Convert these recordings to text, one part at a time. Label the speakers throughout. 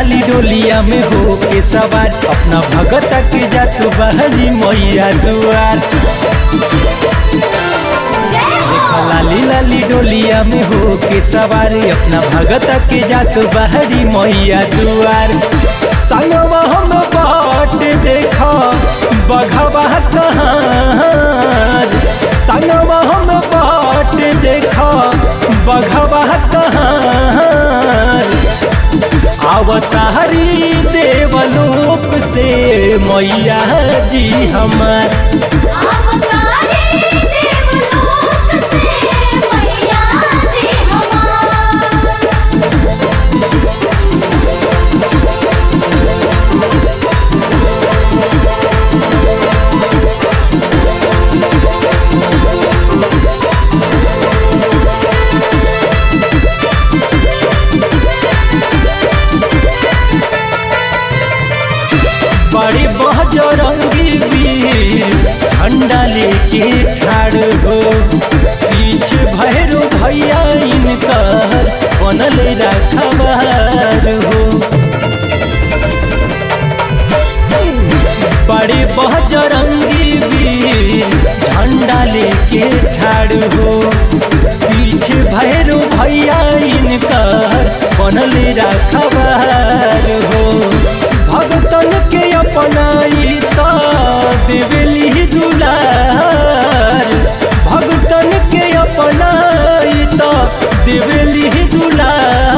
Speaker 1: लाली डोलिया में हो के सवार अपना भगत के जात बहली मैया दुआर
Speaker 2: जय हो
Speaker 1: देखा लाली लाली डोलिया में हो के सवार अपना भगत के जात बहरी मैया दुआर संगवा हम बाट देखा बघवा कहाँ संगवा हम बाट देखा बघवा कहाँ अवतारी देवलोक से मैया जी हमार
Speaker 2: अवतारी देवलोक से मैया जी हमार
Speaker 1: बड़ी बहजरंगी वीर झंडा लेके ठाड़ हो पीछे भैरो भैया इनकर बनल रखबार हो बड़े बहजरंगी वीर झंडा लेके ठाड़ हो पीछे भैरो भैया इनकर बनल रखबार हो भगतन के अपनाई ता देवली दुलार भगतन के अपनाई ता देवली दुलार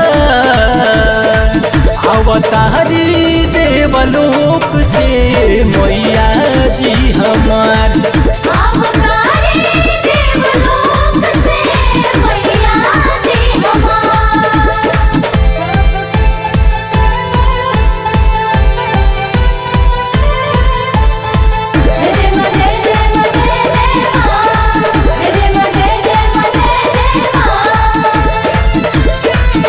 Speaker 1: अवतारी देवलोक से मैया जी हमार
Speaker 2: अवतारी देवलोक से मैया जी हमार जय जय मा जय जय मा जय जय मा जय जय मा जय जय मा जय जय मा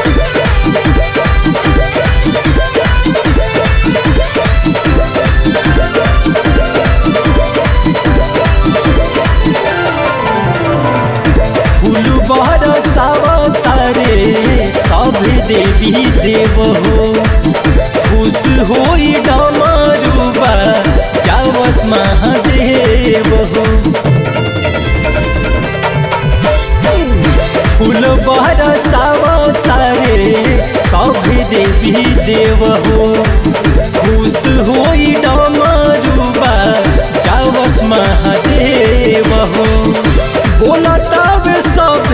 Speaker 1: फूल बरसावतारे सब देवी देव हो खुश होई डमरुबा जावस महादेव हो फूल बरसावतारे सब देवी देव हो खुश होई डमरुबा जावस महादेव हो बोला तब सब